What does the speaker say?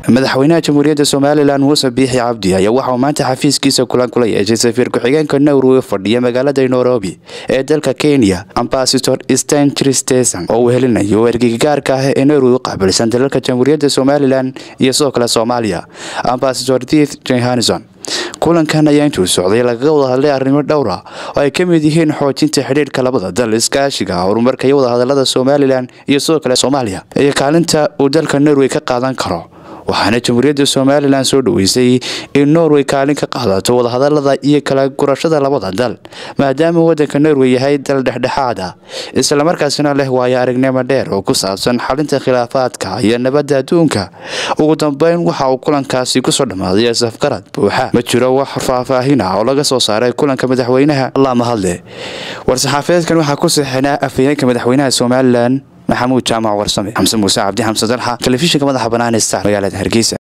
madaxweynaha jamhuuriyadda somalilan muuse biixi cabdi ayaa waxauu maanta xafiiskiisa kulan kula yeeshay safiir ku-xigeenka nowrowe fadhiya magaalada nairobi ee dalka kenya ambasador stanchristeson oo uu helinayo ergeyga gaarka ah ee nowrowe u qaabilsan dalalka jamhuuriyadda somalilan iyo sidoo kale soomaaliya ambasador dith johanson kulankan ayaa intuu socday lagaga wada hadlay arrimo dhowra oo ay ka mid yihiin xoojinta xidhiirhka labada dal iskaashiga horumarka iyo wadahadalada somalilan iyo sidoo kale soomaaliya iyo kaalinta uu dalka norway ka qaadan karo waxaana jamhuuriyadda somalilan soo dhoweysay in norway kaalin ka qaadato wadahadalada iyo kala gurashada labada dal maadaama wadanka norway yahay dal dhexdhexaad ah islamarkaasina leh waayo aragnimo dheer oo ku saabsan xalinta khilaafaadka iyo nabadda adduunka ugu dambeyn waxa uu kulankaasi kusoo dhammaaday safgarad buuxa ma jiro wax faahfaahin ah oo laga soo saaray kulanka madaxweynaha allah mahadle war-saxaafadeedkan waxaa ku saxinaa afhayeenka madaxweynaha somalilan maxamuud jaamac warsame xamse muuse cabdi xamse dalxa telefishinka madaxa bannaan ee star magaalada hargeysa